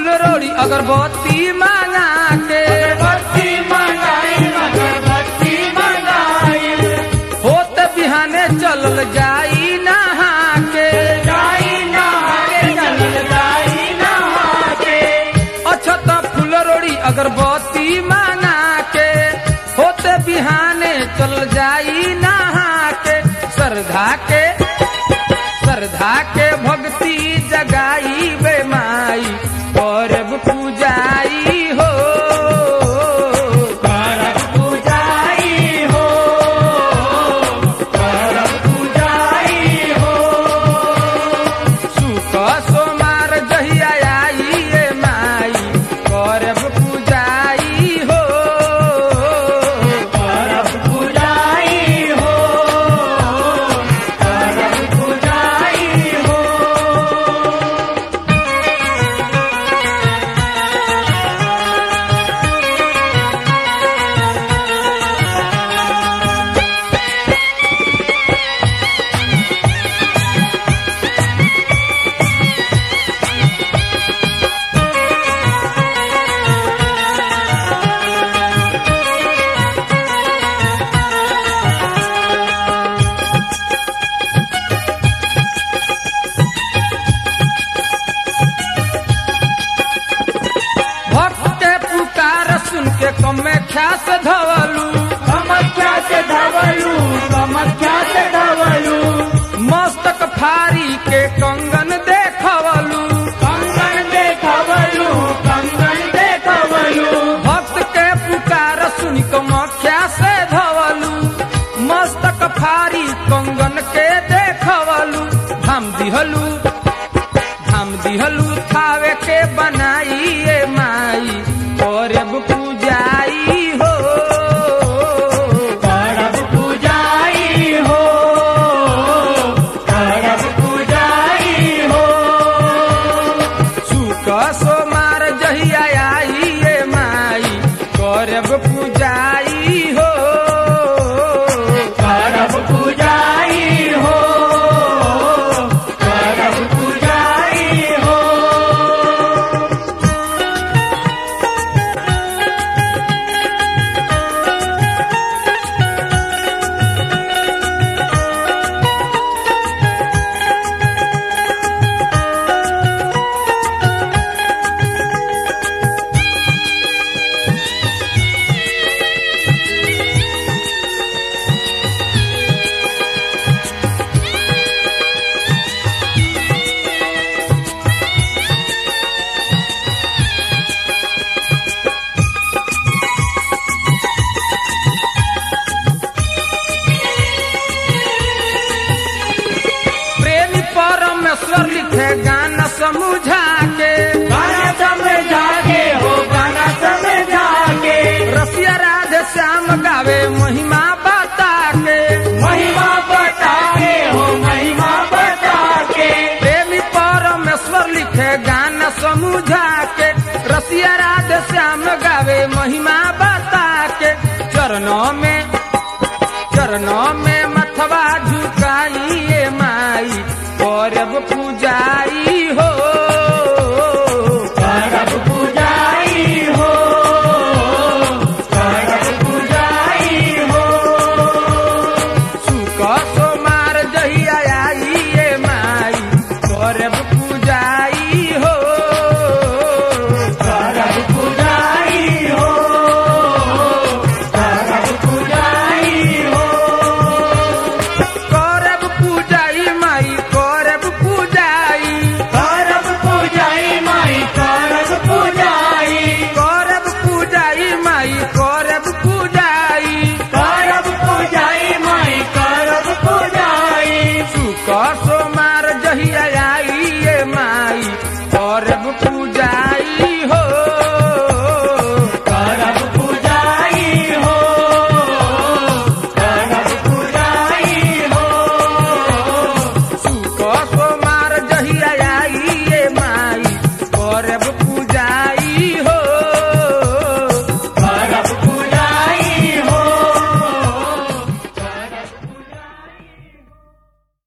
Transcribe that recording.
फूल रोड़ी अगरबत्ती मांगा के बत्ती मंगाई अगरबत्ती मंगाई होत बिहाने चलल जाई नहा के जाई नहाके चल जाई नहाके अछत फूल रोड़ी अगरबत्ती मांगा के होते बिहाने चल जाई नहा के श्रद्धा के श्रद्धा के भक्ति जगाई बे माई करब पूजाई हो करब पूजाई हो करब पूजाई हो सुख सोमार जहिया आई ए माई करब पूजाई हो करब पूजाई हो करब पूजाई हो भक्त के पुकार सुन के कमे ख्यास धवलू कमख्या से धवलू कमख्या से धवलू मस्तक फारी के कंगन देखवलू कंगन देखवलू कंगन देखवलू भक्त के पुकार सुन कमख्या से धवलू मस्तक फारी कंगन के देखवलू धाम दिहलू धाम दिहलू थावे के बनाई ए माई करब पूजाई हो करब पूजाई हो करब पूजाई हो सुख सोमार जहिया आई ए माई करब पूजाई हो करब पूजाई हो करब पूजाई हो प्रेमी परमेश्वर लिखे गाना समझा के गाना समझा के हो गाना समझा के रसिया राधे श्याम गावे महिमा बता के महिमा बता के हो महिमा बता के प्रेमी परमेश्वर लिखे गाना समझा के रसिया राधे श्याम गावे महिमा बता के चरणों में चरणों में मथवा झुकाई ए माई करब पूजाई हो